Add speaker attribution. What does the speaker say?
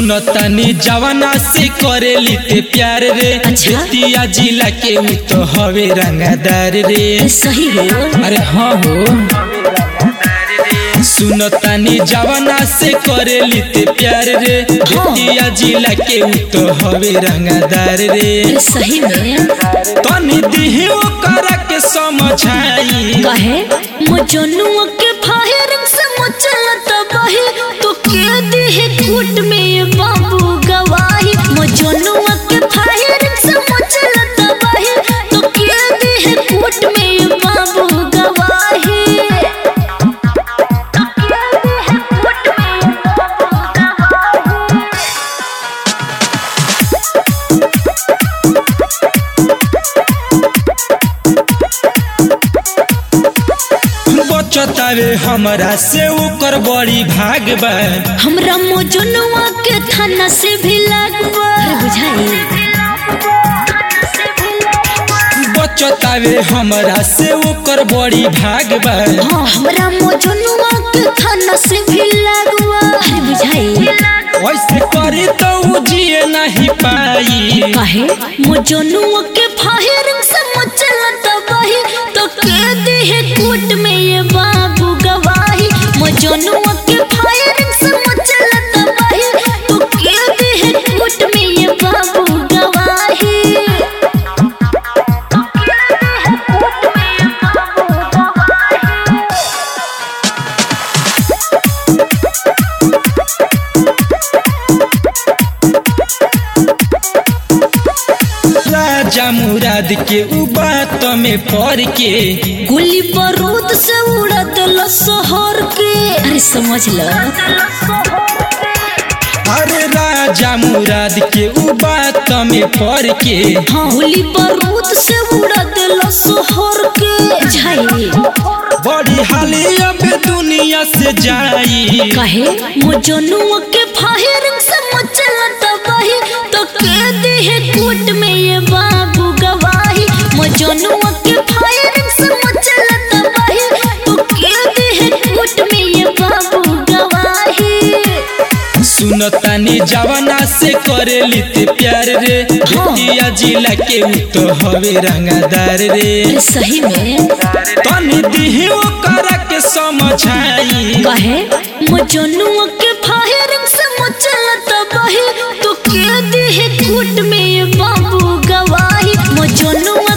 Speaker 1: सुनतानी जवाना से करेली ते प्यार रे
Speaker 2: अच्छा?
Speaker 1: बेतिया जिला के उ तो हवे रंगादार रे
Speaker 2: सही हो
Speaker 1: अरे हाँ हो सुनतानी जवाना से करेली ते प्यार रे बेतिया जिला के उ तो हवे रंगादार रे
Speaker 2: सही में
Speaker 1: तनी दिहे ओकरा के समझाई
Speaker 2: कहे मजनुआ के फायरिंग से मचलत बही तो के दिहे कूट में ये बाबू गवाही मजनुआ के फायरिंग से मचलत बही तो के दिहे कूट में ये बाबू गवाही तो के दिहे कूट में ये बाबू गवाही
Speaker 1: बचतावे हमरा से ओकर बड़ी भाग बा
Speaker 2: हमरा मजनुआ के थाना से भी लगवा बुझाई
Speaker 1: बचतावे हमरा से ओकर बड़ी भाग बा
Speaker 2: हाँ हमरा मजनुआ के थाना से भी लगवा अरे बुझाई
Speaker 1: वैसे करी तो उ जिए नहीं पाई
Speaker 2: काहे मजनुआ के फायरिंग से मचला तबाही तो के दिहे कूट में ये बाबू गवाही मजनुआ के फायरिंग से मचला तबाही तो के दिहे कूट में ये बाबू गवाही तो के दिहे कूट में ये बाबू गवाही
Speaker 1: राजा मुराद के उ बात में पड़ के
Speaker 2: गोली बारूद से उड़ा दिल शहर के अरे समझ ल
Speaker 1: अरे राजा मुराद के उ बात में पड़ के
Speaker 2: हाँ गोली बारूद से उड़ा दिल शहर के झाई
Speaker 1: बड़ी हाली अब दुनिया से जाई
Speaker 2: कहे मजनुआ के फायरिंग से मचला तबाही तो के दिहे कूट में ये बाबू गवाही मजनुआ के फायरिंग से मचला तबाही तो के दिहे कूट में ये बाबू गवाही
Speaker 1: सुनतानी जवाना से करेली ते प्यार रे बेतिया जिला के उ तो हवे रंगादार रे
Speaker 2: सही में
Speaker 1: तनी दिहे ओकरा के समझाई
Speaker 2: कहे मजनुआ के फायरिंग से मचला तबाही तो के दिहे कूट में ये बाबू गवाही मजनुआ